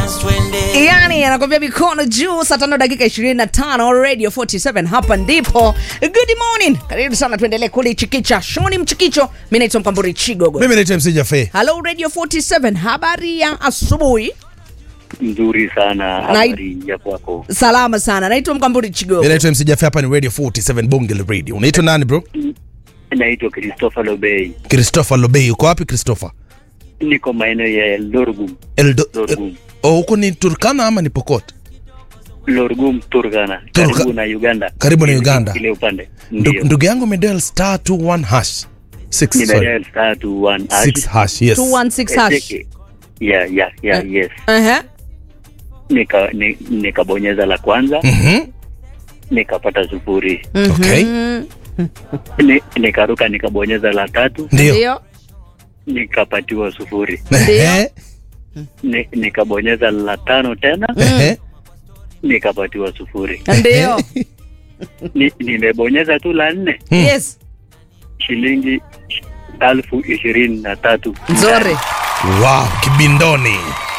yani anakwambia mikono juu saa tano dakika 25 radio 47 hapa ndipo good morning karibu sana tuendelee kulichikicha shoni mchikicho mi naitwa mkamburi chigogo mimi naitwa mc jafe halo radio 47 habari ya asubuhi nzuri sana habari ya kwako salama sana naitwa mkamburi mimi chigogo naitwa mc jafe hapa ni radio 47 bonge la radio unaitwa nani bro naitwa christopher lobey christopher lobey uko wapi christopher niko maeneo ya lorgum Eldo, lorgum oh, huko ni turkana ama ni pokot lorgum turgana Turka- karibu na uganda Karibu na Uganda. ile upande Ndu- ndio ndugu yangu medel star 21 hash 6 sorry nimedial star two one 6 hash yes 216 hash ya ya ya Eh. yes Ehe. nika ni- nikabonyeza la kwanza mhm nikapata sufuri okay Ni- nikaruka nikabonyeza la tatu ndio ndio nikapatiwa sufuri Ehe, Ni- nikabonyeza la tano tena ehe. nikapatiwa sufuri ndio Ni- nimebonyeza tu la nne yes shilingi elfu ishirini na tatu nzuri wow kibindoni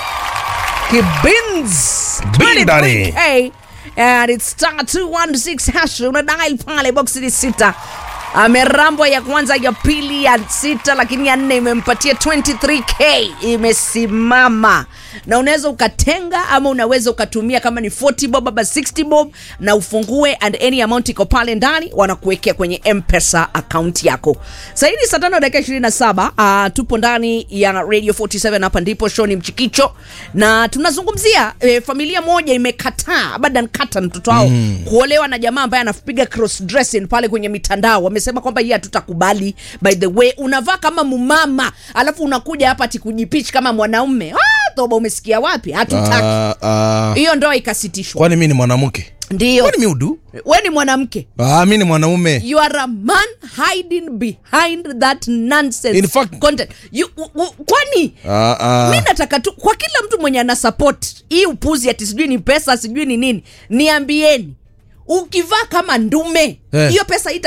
kibins Bindani. 23K, and it's star 216 hash una dial pale box ni sita amerambwa ya kwanza ya pili ya sita lakini ya nne imempatia 23k imesimama na unaweza ukatenga ama unaweza ukatumia kama ni 40 bob ama 60 bob na ufungue and any amount iko pale ndani wanakuwekea kwenye mpesa akaunti yako sahivi saa tano dakika 27 uh, tupo ndani ya radio 47 hapa ndipo show ni mchikicho na tunazungumzia eh, familia moja imekataa abadan kata mtoto wao mm. kuolewa na jamaa ambaye anapiga cross dressing pale kwenye mitandao wamesema kwamba hii hatutakubali by the way unavaa kama mumama alafu unakuja hapa tikujipichi kama mwanaume ah, toba umesikia wapi hatutaki Ah, ah. hiyo ndoa ikasitishwa kwani mi ni mwanamke ndio kwani mi udu we ni mwanamke ah, mi ni mwanaume you are a man hiding behind that nonsense In fact- content you, u, u, kwani ah, ah. mi nataka tu kwa kila mtu mwenye ana support hii upuzi ati sijui ni pesa sijui ni nini niambieni ukivaa kama ndume Eh. hiyo pesa ita